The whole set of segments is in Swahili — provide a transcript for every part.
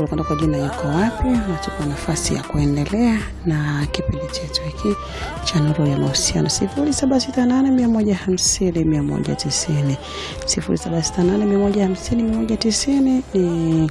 tulikwenda kwa jina yuko wapi, natupa nafasi ya kuendelea na kipindi chetu hiki cha Nuru ya Mahusiano, sifuri saba sita nane mia moja hamsini mia moja tisini sifuri saba sita nane mia moja hamsini mia moja tisini ni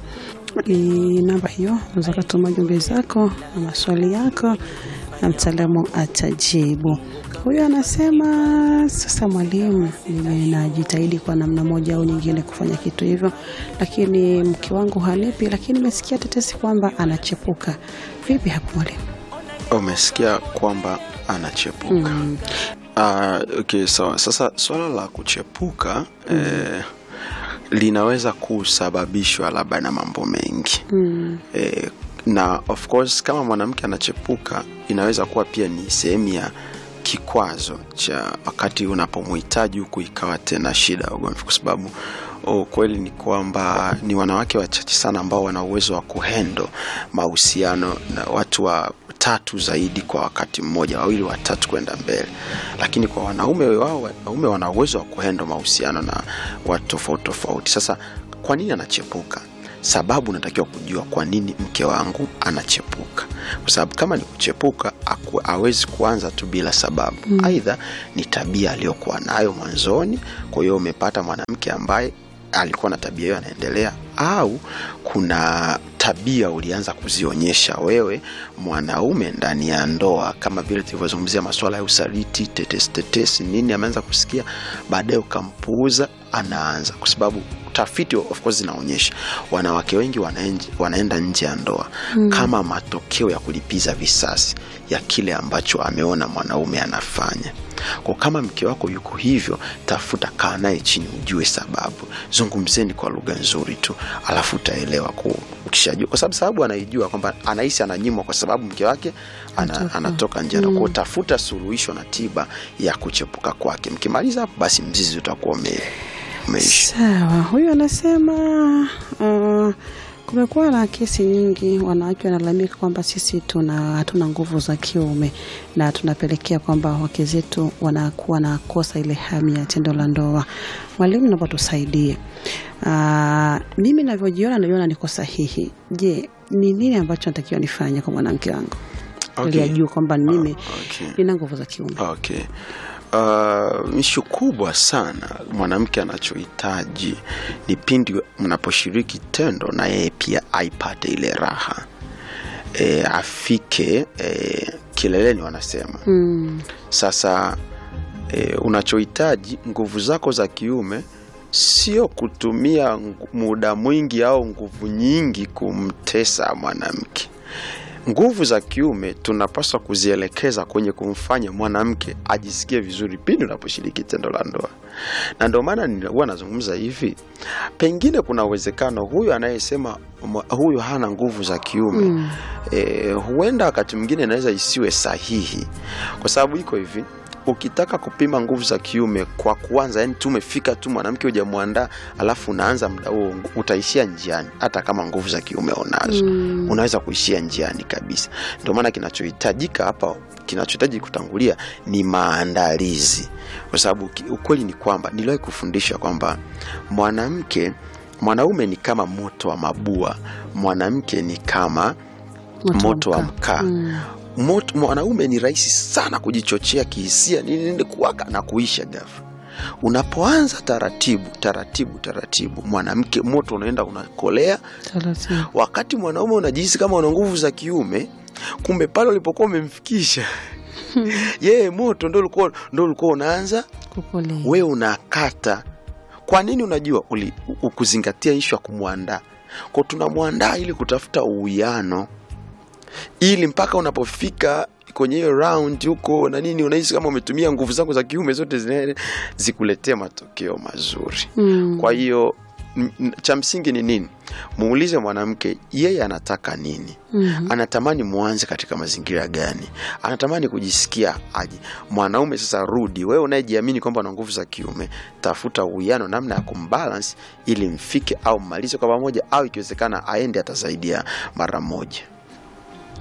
ni namba hiyo, unaweza kutuma jumbe zako na maswali yako na mtaalamu atajibu. Huyu anasema sasa, mwalimu, ninajitahidi kwa namna moja au nyingine kufanya kitu hivyo, lakini mke wangu hanipi, lakini nimesikia tetesi kwamba anachepuka. Vipi hapo mwalimu? Umesikia kwamba anachepuka. Mm. Ah, okay, sawa. Sasa swala la kuchepuka eh, linaweza kusababishwa labda na mambo mengi Mm. eh, na of course kama mwanamke anachepuka inaweza kuwa pia ni sehemu ya kikwazo cha wakati unapomhitaji huku ikawa tena shida ya ugomvi, kwa sababu ukweli ni kwamba ni wanawake wachache sana ambao wana uwezo wa kuhendo mahusiano na watu wa tatu zaidi kwa wakati mmoja, wawili watatu kwenda mbele. Lakini kwa wanaume wao, wanaume wana uwezo wa kuhendo mahusiano na watu tofauti tofauti. Sasa kwa nini anachepuka? Sababu unatakiwa kujua kwa nini mke wangu anachepuka, kwa sababu kama ni kuchepuka aku- hawezi kuanza tu bila sababu. Aidha ni tabia aliyokuwa nayo mwanzoni, kwa hiyo umepata mwanamke ambaye alikuwa na tabia hiyo anaendelea, au kuna tabia ulianza kuzionyesha wewe mwanaume ndani ya ndoa, kama vile tulivyozungumzia masuala ya usaliti, tetesi tetesi, nini ameanza kusikia, baadaye ukampuuza, anaanza kwa sababu tafiti of course zinaonyesha wanawake wengi wanaenji, wanaenda nje ya ndoa kama matokeo ya kulipiza visasi ya kile ambacho ameona mwanaume anafanya. Kwa kama mke wako yuko hivyo, tafuta, kaa naye chini, ujue sababu, zungumzeni kwa lugha nzuri tu, alafu utaelewa. ku- Ukishajua, kwa sababu sababu anaijua kwamba anahisi ananyimwa kwa sababu mke wake ana, Anatoka. anatoka nje ya ndoa. Kwa hiyo tafuta suluhisho na tiba ya kuchepuka kwake. Mkimaliza hapo, basi mzizi utakuwa ume, umeisha. Sawa, huyu anasema uh, kumekuwa na kesi nyingi, wanawake wanalalamika kwamba sisi tuna hatuna nguvu za kiume na tunapelekea kwamba wake zetu wanakuwa na kosa ile hamu ya tendo la ndoa. Mwalimu, naomba tusaidie. Uh, mimi navyojiona naiona niko sahihi. Je, ni nini ambacho natakiwa nifanye kwa mwanamke wangu ili Okay. ajue kwamba mimi Okay. nina nguvu za kiume? Okay. Uh, ishu kubwa sana mwanamke anachohitaji ni pindi mnaposhiriki tendo na yeye pia aipate ile raha e, afike e, kileleni wanasema Mm, sasa e, unachohitaji nguvu zako za kiume sio kutumia ngu- muda mwingi au nguvu nyingi kumtesa mwanamke. Nguvu za kiume tunapaswa kuzielekeza kwenye kumfanya mwanamke ajisikie vizuri pindi unaposhiriki tendo la ndoa, na ndio maana ni- huwa nazungumza hivi, pengine kuna uwezekano huyu anayesema mwa- huyu hana nguvu za kiume Mm. e, huenda wakati mwingine inaweza isiwe sahihi, kwa sababu iko hivi ukitaka kupima nguvu za kiume kwa kuanza, yani tu umefika tu mwanamke hujamwandaa, alafu unaanza muda huo, utaishia njiani, hata kama nguvu za kiume unazo Mm. unaweza kuishia njiani kabisa. Ndio maana kinachohitajika hapa, kinachohitaji kutangulia ni maandalizi, kwa sababu ki- ukweli ni kwamba niliwahi kufundisha kwamba mwanamke mwanaume ni kama moto wa mabua, mwanamke ni kama moto wa mkaa Mm. moto, mwanaume ni rahisi sana kujichochea kihisia nini nini kuwaka na kuisha ghafla. Unapoanza taratibu taratibu taratibu, mwanamke moto unaenda unakolea, Taratibu. wakati mwanaume unajihisi kama una nguvu za kiume, kumbe pale ulipokuwa umemfikisha yeye moto ndo ulikuwa ndo ulikuwa unaanza Kupolea. wewe unakata. Kwa nini? Unajua uli, ukuzingatia ishu ya kumwandaa kwa tunamwandaa ili kutafuta uwiano, ili mpaka unapofika kwenye hiyo round huko na nini, unahisi kama umetumia nguvu zako za kiume zote zine zikuletee matokeo mazuri. Mm. Kwa hiyo m- m- cha msingi ni nini? Muulize mwanamke yeye anataka nini, Mhm. anatamani muanze katika mazingira gani, anatamani kujisikia aje. Mwanaume sasa, rudi wewe unayejiamini kwamba una nguvu za kiume, tafuta uwiano, namna ya kumbalance ili mfike au mmalize kwa pamoja, au ikiwezekana aende atasaidia mara moja.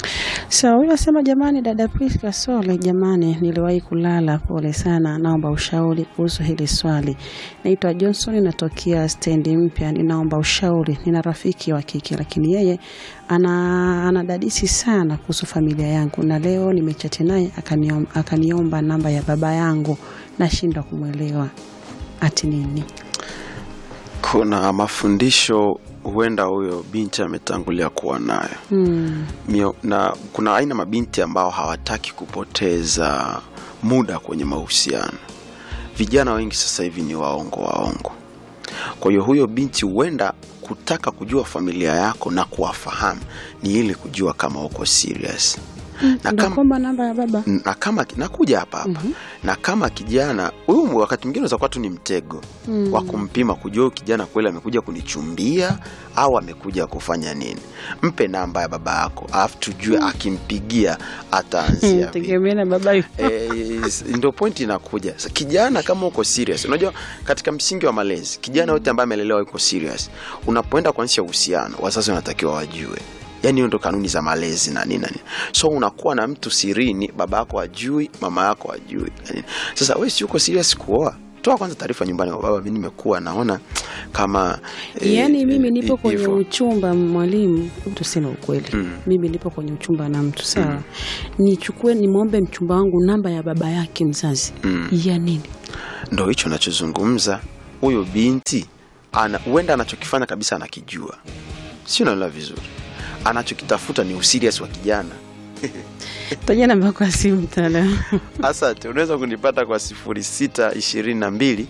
So huyo asema, jamani, dada Priska Sole, jamani, niliwahi kulala, pole sana, naomba ushauri kuhusu hili swali. Naitwa Johnson, natokea stendi mpya, ninaomba ushauri. Nina rafiki wa kike, lakini yeye ana anadadisi sana kuhusu familia yangu, na leo nimechati naye akaniom- akaniomba namba ya baba yangu, nashindwa kumwelewa ati nini. kuna mafundisho huenda huyo binti ametangulia kuwa nayo Hmm. Mio, na kuna aina mabinti ambao hawataki kupoteza muda kwenye mahusiano vijana wengi sasa hivi ni waongo waongo kwa hiyo huyo binti huenda kutaka kujua familia yako na kuwafahamu ni ili kujua kama uko serious na Ndio kama, kwamba namba ya baba na kama nakuja hapa hapa na kama kijana huyu wakati mwingine unaweza kuwa tu ni mtego Mm. wa kumpima kujua huyu kijana kweli amekuja kunichumbia au amekuja kufanya nini mpe namba ya baba yako alafu tujue akimpigia ataanzia vipi. tegemea na baba yu- Eh, ndio point inakuja Sa- kijana kama uko serious unajua katika msingi wa malezi kijana yote ambaye amelelewa yuko serious unapoenda kuanzisha uhusiano wazazi wanatakiwa wajue yaani hiyo ndo kanuni za malezi na nini na nini so unakuwa na mtu sirini baba yako ajui mama yako ajui na nini. sasa we si uko serious kuoa toa kwanza taarifa nyumbani kwa baba mi nimekuwa naona kama eh, yaani mimi nipo eh, kwenye hivyo. uchumba mwalimu tuseme ukweli Mm. mimi nipo kwenye uchumba na mtu sawa nichukue nimwombe mchumba wangu namba ya baba yake mzazi Mm. ya nini ndo hicho nachozungumza huyo binti ana huenda anachokifanya kabisa anakijua si unaelewa vizuri anachokitafuta ni usirias wa kijana taja namba yako ya simu mtaalamu asante unaweza kunipata kwa 0622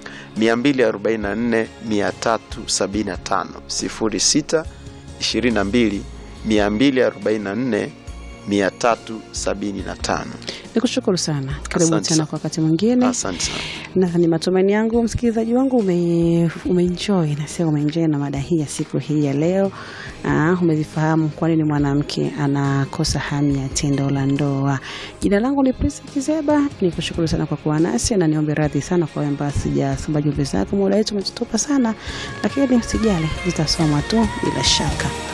244 375 06 22 244 375 nikushukuru sana karibu Asante tena sana. kwa wakati mwingine asante sana na ni matumaini yangu msikilizaji wangu ume, umeenjoy nasema umeenjoy na mada hii ya siku hii ya leo Aa, umezifahamu kwa nini mwanamke anakosa hamu ya tendo la ndoa jina langu ni Prisa Kizeba ni kushukuru sana kwa kuwa nasi na niombe radhi sana kwa wamba sijasomba jumbe zako muda wetu umetutupa sana lakini sijali zitasomwa tu bila shaka